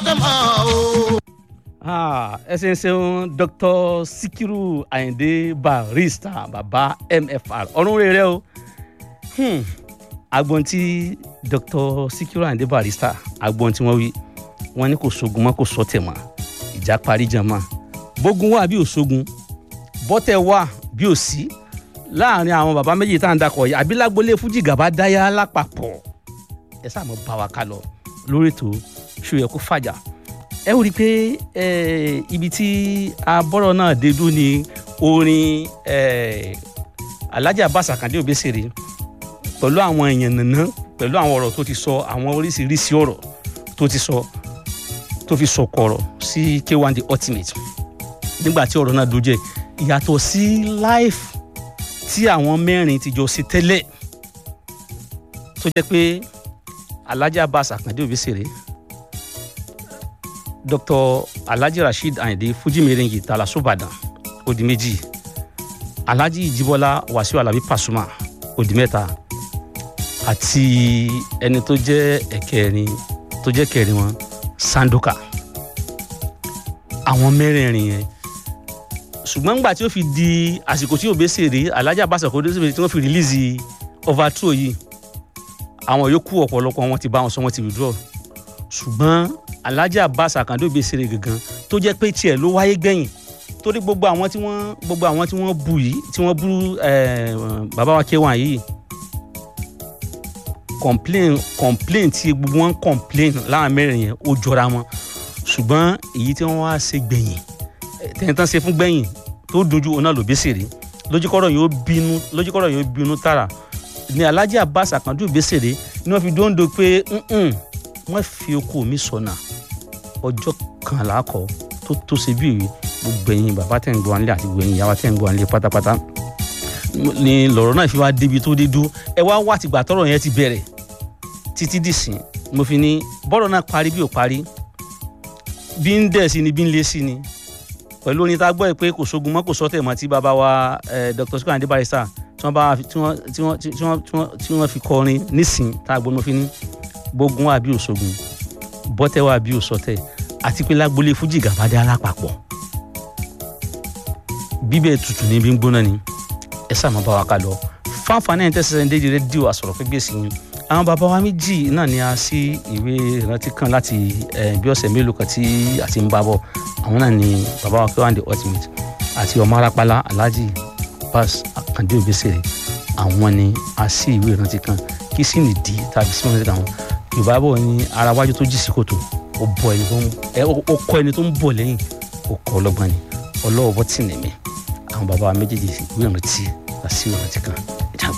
tẹ̀ mọ́ o. ẹ ṣe ń ṣeun dr sikiru ayinde barista baba mfr ọ̀run rere o hmm. agbọn tí dr sikiru ayinde barista agbọn tí wọ́n wí wọ́n ní kò sógun mọ́ kò sọ́tẹ̀ mọ́ ìjà parí jàmá bógun wà bí ò sógun bọ́tẹ̀ wà bí ò sí láàrin àwọn bàbá méjì tá à ń dakọ̀ yìí àbí lágbolé fújì gàba dáyà lápapọ̀ ẹ sáà mọ̀ bá wa ká lọ lórí ètò ṣòyẹ kó fàjà ẹ ó rí i pé ibi tí abọ́rọ̀ náà dé dúró ni orin alhaji abbas akande obesere pẹ̀lú àwọn èèyàn nàná pẹ̀lú àwọn ọ̀rọ̀ tó ti sọ àwọn oríṣiríṣi ọ̀rọ̀ tó ti sọ tó fi sọ̀kọ̀ ọ̀rọ̀ sí k1 the ultimate nígbà tí ọ̀rọ̀ náà dojú ẹ̀ ìyàtọ̀ sí life tí àwọn mẹ́rin ti jọ sí tẹ́lẹ̀ tó jẹ́ pé alhaji abbas akande obesere dr alhaji rasheed ayinde fuji merengi talasobadan odi méjì alhaji ijibola wasiu alabi pasuma odi mẹ́ta àti ẹni tó jẹ́ ẹ̀kẹrin tó jẹ́ kẹrin wọn sandoka àwọn mẹ́rẹ̀ẹ̀rin yẹn ṣùgbọ́n nígbà tí ó fi di àsìkò tí òbí ṣèrè alhaji abbas akode ṣèrè tí wọ́n fi rìlíìsì overthrow yìí àwọn yòókù ọ̀pọ̀lọpọ̀ wọn ti bá wọn sọ wọn ti withdraw ṣùgbọ́n alhaji abbas akande òbí ṣeré gangan tó jẹ́ pé tiẹ̀ ló wáyé gbẹ̀yìn torí gbogbo àwọn tí wọ́n gbogbo àwọn tí wọ́n bú yìí tí wọ́n bú bàbá wa kéwà yìí complain complain tí gbogbo wọn complain láwọn mẹ́rin yẹn ó jọra wọn ṣùgbọ́n èyí tí wọ́n wá ṣe gbẹ̀yìn tẹ̀yìntàn ṣe fún gbẹ̀yìn tó dojú ọ̀nà lòbí ṣeré lójúkọ́rọ̀ yóò bínú lójúkọ́rọ̀ yóò bínú tààrà ní alhaji abbas akande òbí ṣeré ni wọ́n fi dóńdó pé wọ́n fi oko mi sọnà ọjọ́ kan làákọ tó tó ṣe bí ìwé gbogbo ẹ̀yin bàbá tẹ̀ ń gbọ́ nílé àti gbogbo ẹ̀yin ìyá wa tẹ̀ ń gbọ́ nílé pátápátá ni lọ̀rọ̀ náà fi wá débi tó dé dú ẹ wá wá tìgbà tọ́rọ̀ yẹn ti bẹ̀rẹ̀ títí dìsín mo fi ní bọ́rọ̀ náà parí bí ò parí bí ń dẹ̀ sí ni bí ń lé sí ni pẹ̀lú orin tá a gbọ́ ẹ pé kò sógun mọ́ kò sọ́tẹ̀ mọ́ tí bàbá wa dr sukuu andé barista tí wọ́n bá tí wọ́n tí wọ́n tí wọ́n tí wọ́n fi kọrin nísìn tá a gbọ́ mo fi ní bógun wà bí òṣogun bọ́tẹ́ wà bí òṣọtẹ́ àti pé lágbolé fújì gàbádé alápapọ̀ bíbẹ̀ tutù ní bí ń gbóná ni ẹ sàmọ́ bá wa ká lọ fáfáná ẹ̀ ń tẹ́sí sẹ́ńdé di rédíò àsọ̀rọ̀ pé gbèsè yín àwọn bàbá wa méjì náà ni a sí ìwé ìrántí kan láti bí ọ̀sẹ̀ mélòó kan tí a ti ń bá bọ̀ àwọn náà ni bàbá wa K1 the ultimate àti ọmọ arápálá alhaji Abbas Akande Obesere àwọn ni a sí ìwé ìrántí kan kí sì nìdí tàbí sí ìrántí kan yorùbá bọ̀ ní ara wájú tó jì sí kòtò ó bọ ẹni tó ń ó kọ ẹni tó ń bọ̀ lẹ́yìn ó kọ ọlọ́gbọ́n ni ọlọ́wọ́ bọ́ tì nìmí àwọn bàbá méjèèjì ìwé ìrántí àti ìrántí kan